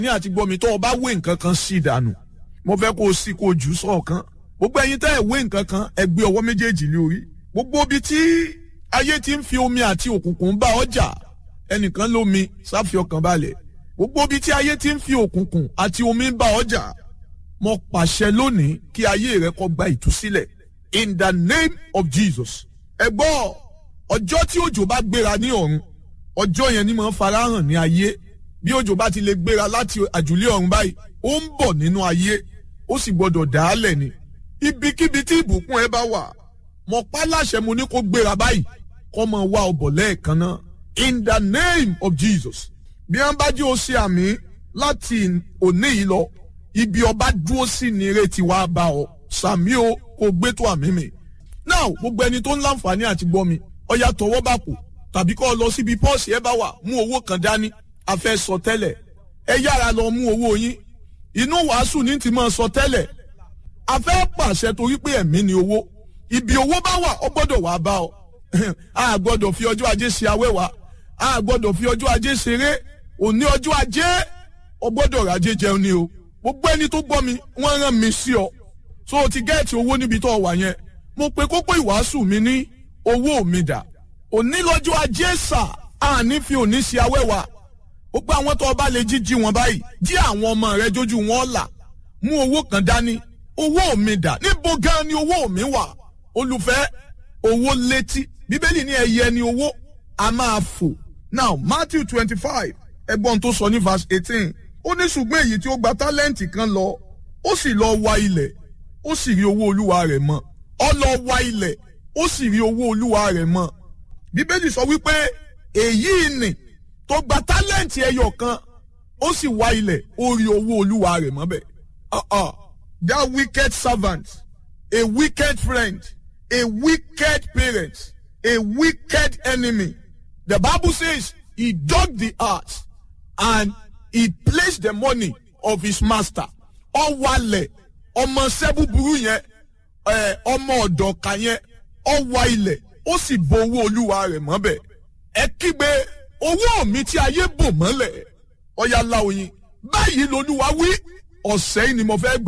ní àti gbọ́ mi tó o bá wé nǹkan kan sí ìdànù mo fẹ́ kó o sí kó o jù ú sọ̀kan gbogbo ẹ̀yin tẹ́ ẹ̀ wé nǹkan kan ẹ gbé ọwọ́ méjèèjì lé orí gbogbo ibi tí ayé ti ń fi omi àti òkùnkùn bá ọjà ẹnìkan lómi sáfi ọkàn balẹ̀ gbogbo ibi tí ayé ti ń fi òkùnkùn àti omi bá ọjà mo pàṣẹ lónìí kí ayé rẹ kó gba ìtúsílẹ̀ in the name of Jesus ẹ gbọ́ ọjọ́ tí òjò bá gbéra ní ọ̀run ọjọ́ yẹn ni mo ń farahàn ní ayé bí òjò bá ti lè gbéra láti àjùlé ọ̀run báyìí ó ń bọ̀ nínú ayé ó sì gbọ́dọ̀ dàálẹ̀ ni ibikíbi tí ìbùkún ẹ bá wà mo pa láṣẹ mo ní kó gbéra báyìí kó máa wá ọbọ̀ lẹ́ẹ̀kan náà in the name of Jesus bí wọ́n bá jí o ṣe àmì láti òní yìí lọ ibi ọba dúró sí ni ìrètí wa bá ọ sàmí o kò gbé tó àmì mi now gbogbo ẹni tó ń láǹfààní àti gbọ́ mi ọya tọwọ́ bá kù tàbí kọ́ ọ lọ síbi pọ́ọ̀sì ẹ bá wà mú owó kan dání a fẹ́ sọ tẹ́lẹ̀ ẹ yára lọ mú owó yín inú wàásù ní ti máa sọ tẹ́lẹ̀ a fẹ́ pàṣẹ torí pé ẹ̀mí ni owó ibi owó bá wà ọ gbọ́dọ̀ wà bá ọ a gbọ́dọ̀ fi ọjọ́ ajé ṣe awẹ́wà a gbọ́dọ̀ fi ọjọ́ ajé ṣeré òní ọjọ́ ajé ọ gbọ́dọ̀ rajé jẹun ni o gbogbo ẹni tó gbọ́ mi wọ́n rán mi sí ọ so o ti gẹ́ẹ̀tì owó níbi tó wà yẹn mo pe kókó ìwàásù mi ní owó mi dà òní lọ́jọ́ ajé sà àní fi òní ṣe awẹ́wà gbogbo àwọn tó bá lè jíjí wọn báyìí jí àwọn ọmọ rẹ jójú wọn là mú owó kan dání owó mi dà níbo gan ni owó mi wà olùfẹ́ owó létí bíbélì ní ẹyẹ ni owó a máa fò now matthew twenty five ẹgbọ́n tó sọ ní verse eighteen ó ní ṣùgbọ́n èyí tí ó gba tálẹ́ǹtì kan lọ ó sì lọ wa ilẹ̀ ó sì rí owó olúwa rẹ̀ mọ́ ó lọ wa ilẹ̀ ó sì rí owó olúwa rẹ̀ mọ́ bíbélì sọ wípé èyí ni tó gba tálẹ́ǹtì ẹyọ kan ó sì wá ilẹ̀ ó rí owó olúwa rẹ̀ mọ́ bẹ́ẹ̀. Uh-uh. that wicked servant a wicked friend a wicked parent a wicked enemy the bible says he dug the earth and he placed the money of his master ó wálẹ̀ ọmọ ṣẹ́ búburú yẹn ọmọ ọ̀dọ̀ kan yẹn ó wá ilẹ̀ ó sì bo owó olúwa rẹ̀ mọ́ bẹ́ẹ̀ ẹ kígbe owó mi tí ayé bò mọ́lẹ̀ ọ̀yà la oyin báyìí lolúwa wí ọ̀sẹ̀ yìí ni mo fẹ́ gbà